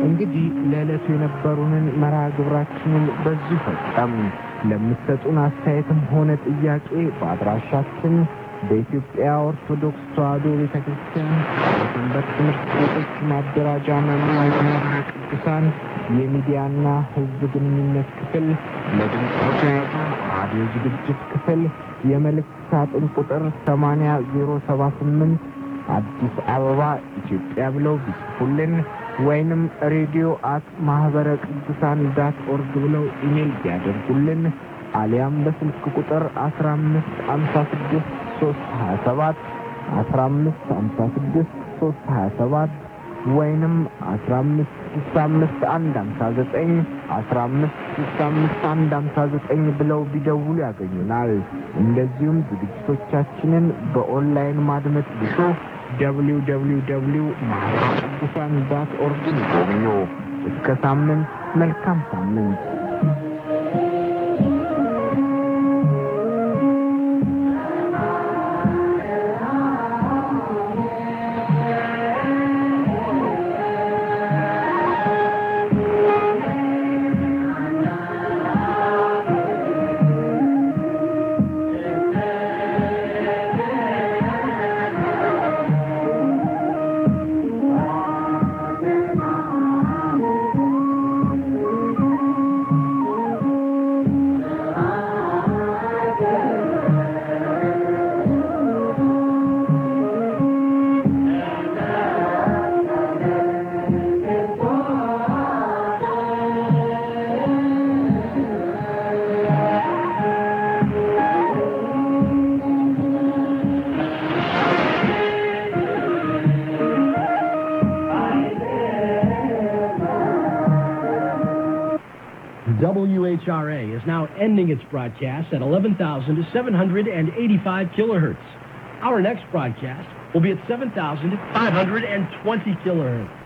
እንግዲህ ለዕለቱ የነበሩንን መርሃ ግብራችንን በዚሁ ፈጸም። ለምትሰጡን አስተያየትም ሆነ ጥያቄ በአድራሻችን በኢትዮጵያ ኦርቶዶክስ ተዋሕዶ ቤተ ክርስቲያን በሰንበት ትምህርት ቤቶች ማደራጃ መምሪያ ማህበረ ቅዱሳን የሚዲያና ሕዝብ ግንኙነት ክፍል ለድምፅ ተያዙ ራዲዮ ዝግጅት ክፍል የመልእክት ሳጥን ቁጥር 80078 አዲስ አበባ ኢትዮጵያ ብለው ቢጽፉልን ወይንም ሬዲዮ አት ማህበረ ቅዱሳን ዳት ኦርግ ብለው ኢሜል ቢያደርጉልን አሊያም በስልክ ቁጥር 15 56 327 15 56 327 ወይንም 15 65 159 15 65 159 ብለው ቢደውሉ ያገኙናል። እንደዚሁም ዝግጅቶቻችንን በኦንላይን ማድመጥ ቢሹ ደብሊው ደብሊው ደብሊው ማህበረ ቅዱሳን ዳት ኦርግን ይጎብኙ። እስከ ሳምንት መልካም ሳምንት። WHRA is now ending its broadcast at 11,785 kilohertz. Our next broadcast will be at 7,520 kilohertz.